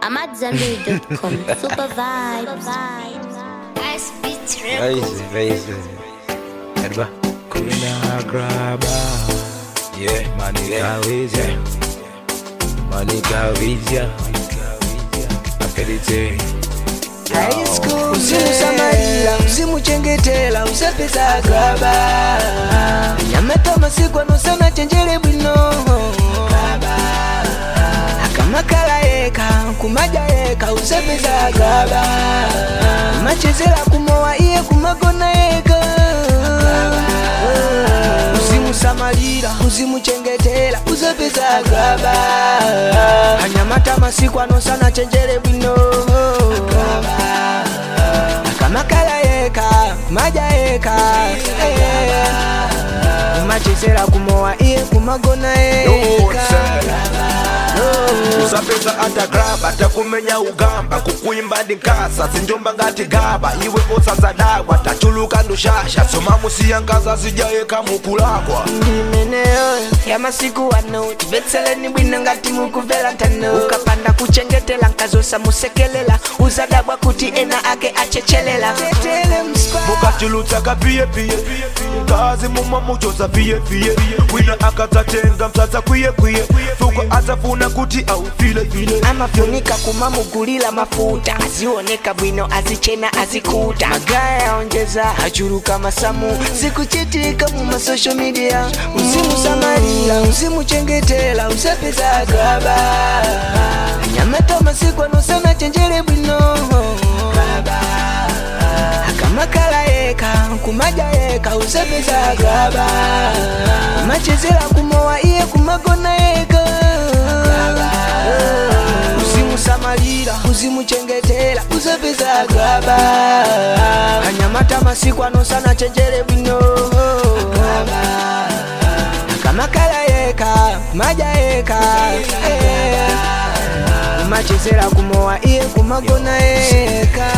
I'm at Zenberry.com. Super vibes. Ice beats Raise, raise. Erba. Kuna graba Yeah, Manika wizya Manika Vizia. Apelite uzimusamalira uzimuchengetela usapeza graba nyamata masiku anosana chenjere bwino akamakala yeka kumaja yeka usapeza graba machezera kumowa iye kumagona yeka uzimusamalira uzimuchengetela usapeza graba anyamata masiku anosana chenjere bwino akamakala yeka maja yeka eh. machezera kumowa iye kumagona yeka usapeza atagraba takumenya ugamba kukwimba ndinkasa sinjomba ngati gaba iwe osazadagwa tachuluka ndushasha soma musiyangaza zijayeka mukulakwa ndimeneyo ya masiku ano tibetseleni bwino ngati mukuvela ntano ukapanda kuchengetela nkazosa musekelela uzadabwa kuti ena ake achechelela tetele mspa mukachulutsa kapiyepiye kazi mumwe muchoza fiyefiye wina akadzatenga msasa kwiyekwiye fuko adzafuna kuti aufilefile amafunika kumamugulila mafuta azioneka bwino azichena azikuta magaya yaonjeza achuluka masamu zikuchitika mu masocial media uzimusamalira uzimuchengetela usapeza gaba anyamata masiku anosana chenjere bwino akamakala yeka kumaja yeka usapeza gaba machezera kumowa iye kumagona yeka uzimusamalira uzimuchengetela usapeza gaba anyamata masiku anosana chenjere bwino akamakala yeka maja yeka eh. machezera kumowa iye kumagona yeka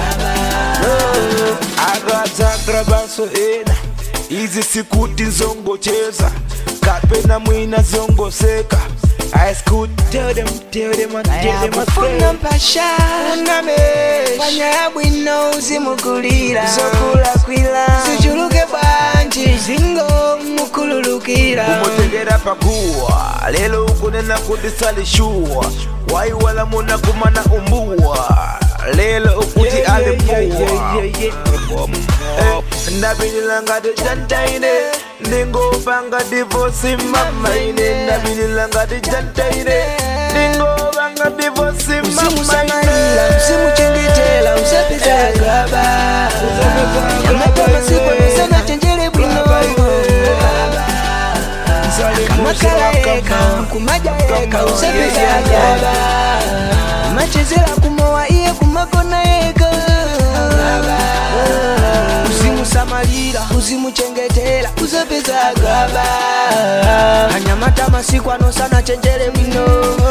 akadzagrabaso ena izi sikuti nzongocheza kapena mwina zongoseka Ice could tell them, tell them, and tell them, and tell ayakufuna them. mpasha fanya ya bwino uzimugulira zokulakwila zichuluke bwanji zingo mukululukira kumutegera pakuwa lelo ukunena kuti salishuwa waiwala muna kumana umbuwa lelo ukuti alipuwa ndabilila ngati jantaine ndingopanga divosi mamaine ndabilila ngati jantaine ndingopanga divosi uzimusamalira uzimuchengetela usapeza gaba nyamata masiku anosana chenjere bwino akamakala yeka kumaja yeka usapeza gaba machezera kumowa iye kumagona yeka uzimusamalira uzimuchengetela usapeza gaba anyamata masiku anosana chenjere bwino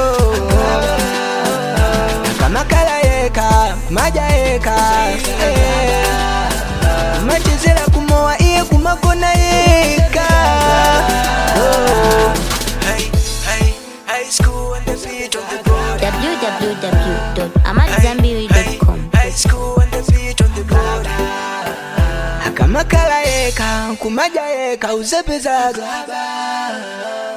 akamakala yeka maja yeka eh. machezera kumowa iye kumagona yeka oh. hey, hey, high school and the feet on the board. www.amatzambiri.com. High school and the feet on the board. akamakala yeka kumaja yeka uzapeza gaba